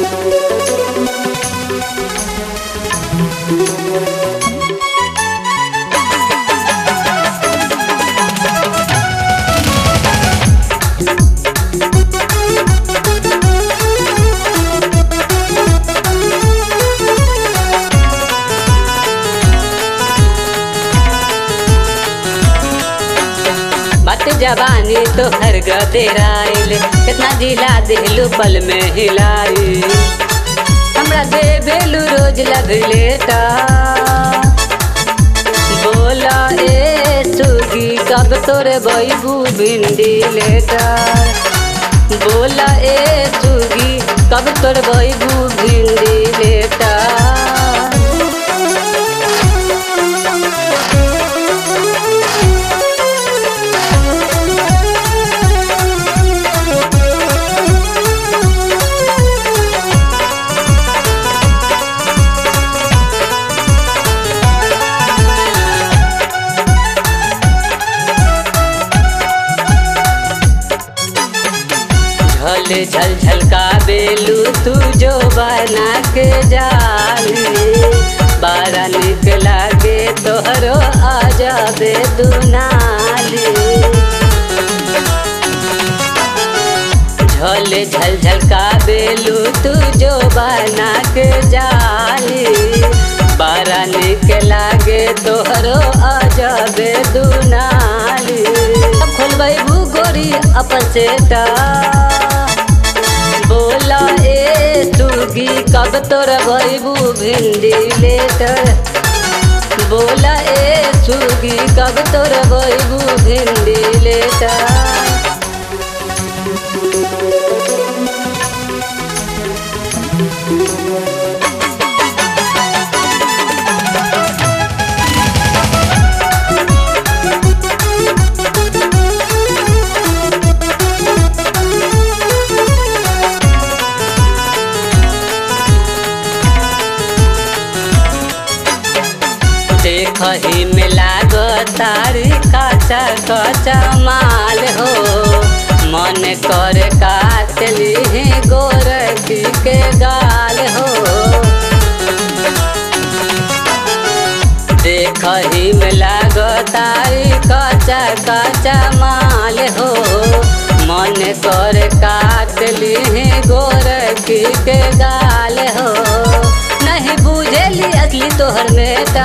बात जवानी तो हर गदेराइल कितना जिला दिलू पल में हिलाई हमरा दे बेलू रोज लग लेटा बोला ए सुगी कब तोरे बैबू भिंडी लेटा बोला ए सुगी कब तोरे बैबू भिंडी लेटा झल झल झलका बेलू तू जो बना के जाली बारा निक लागे तोहरो आ जाबे दुनाली झल झल झलका बेलू तू जो बना के जाली बारा निक लागे तोहरो आ जाबे दुनाली अब खोलबै गोरी अपन सेटा बोला ए सुगी कब तोर भैबू भिंडी लेटर बोला ए सुगी कब तोर भैबू भिंडी लेटर देखही में लागो तारी काचा काचा माल हो मन कर काट ली गोरखी के गाल हो देखही में लागो तारी काचा काचा माल हो मन कर काट ली गोरखी के गाल हो नहीं बुझेली असली तोहर बेटा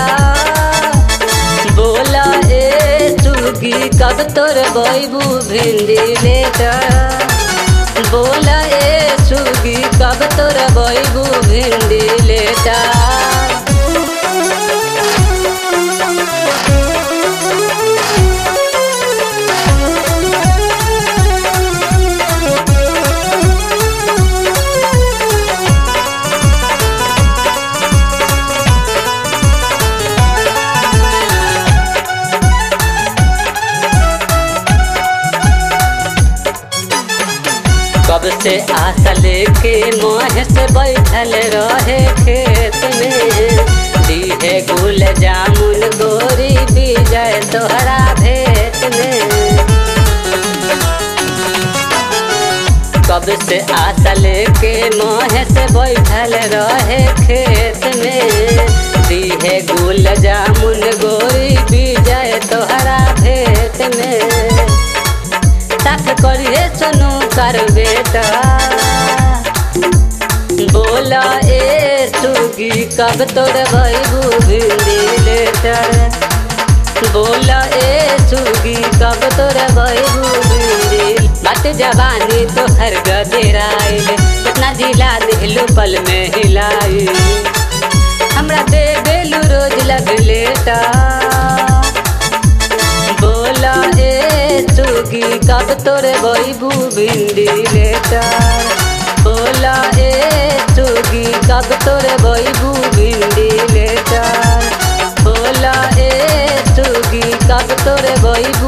बोला ए सुगी कब तोर बैबू भिंडी लेटा बोला ए सुगी कब तोर बैबू भिंडी लेटा कब से आशा लेके मोह से बैठल रहे खेत में दीहे गुल जामुन गोरी विजय तोहरा भेट में कब से आशा लेके मोह से बैठल रहे खेत में दीहे गुल जामुन गोरी विजय तोहरा भेट में साथ करिए सुनू कर बेटा बोला ए सुगी कब तोर भैबू भिंडी लेटर बोला ए सुगी कब तोर भैबू भिंडी बात जवानी तो हर गदेराइल कितना जिला दिलू पल में हिलाई हमरा दे बेलू रोज लग लेटा बोला ए सुगी कब तोरे बैबू भिंडी लेटर बोला ए सुगी कब तोरे बैबू भिंडी लेटर बोला ए सुगी कब तोरे बैबू